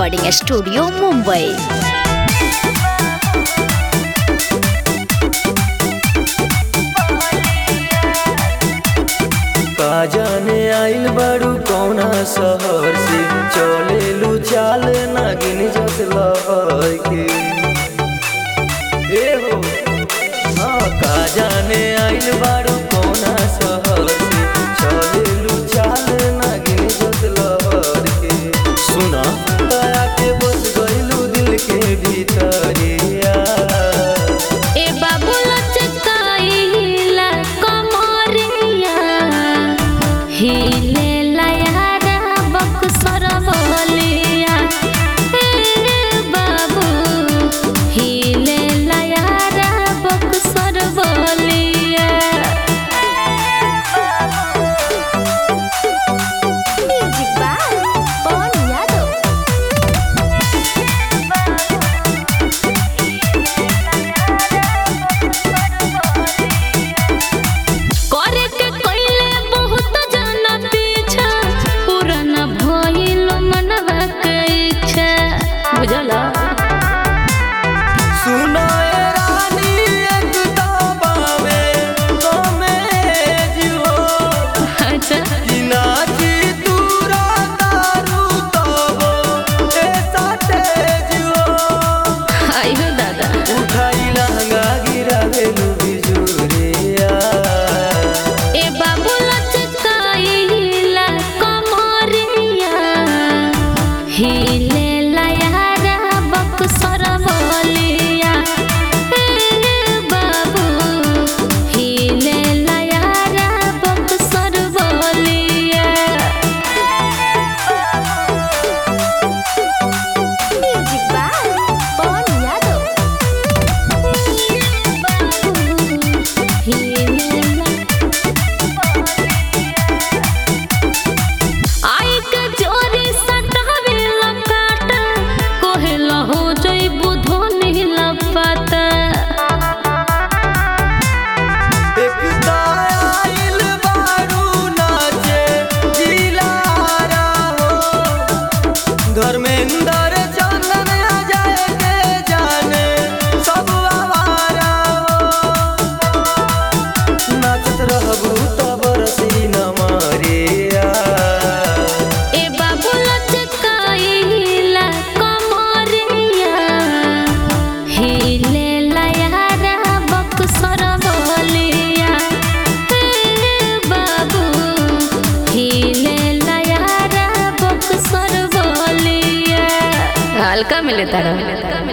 recording studio Mumbai का जाने आइल बारू कौना शहर से चलेलू चाल नागिन जस लहर के ए हो हाँ का जाने आइल बारू कौना शहर से चलेलू चाल नागिन जस लहर के सुना दया के बस गइलू दिल के भीतरिया ए बाबू लचकाइला कमरिया हिले लयारा बक्सर बोलिया ए बाबू हिले लयारा बक्सर बोलिया म्यूजिक बाय पवन यादव करे के कइले बहुत जना पीछा पुराना भइल मनवा के इच्छा बुझला सुनाए रानी एक दाबावे कमेज हो अच्छा कि नाची दूरा दारू तबो ऐसा तेज हो आइयो दादा उठाई लहंगा गिरावे लू बिजुरिया ए बाबू लचकाइला कमरिया हिले लयारा बक्सर बोलिया ए बाबू हिले लयारा बक्सर बोलिया म्यूजिक बाय पवन यादव आई के जोरी सटावे लकाटा कोहेला हो जइबू धोनी लपाता एक दाइल बारू नाचे जिलारा हो धर्मेंद्र चंदन अजय के जाने सब आवारा हो नाचत रहबू तब रसी न मारिया ए बाबू लचकाइला कमरिया हिले लयारा बक्सर बोलिया ए बाबू हिले लयारा बक्सर बोलिया हल्का मिले तारा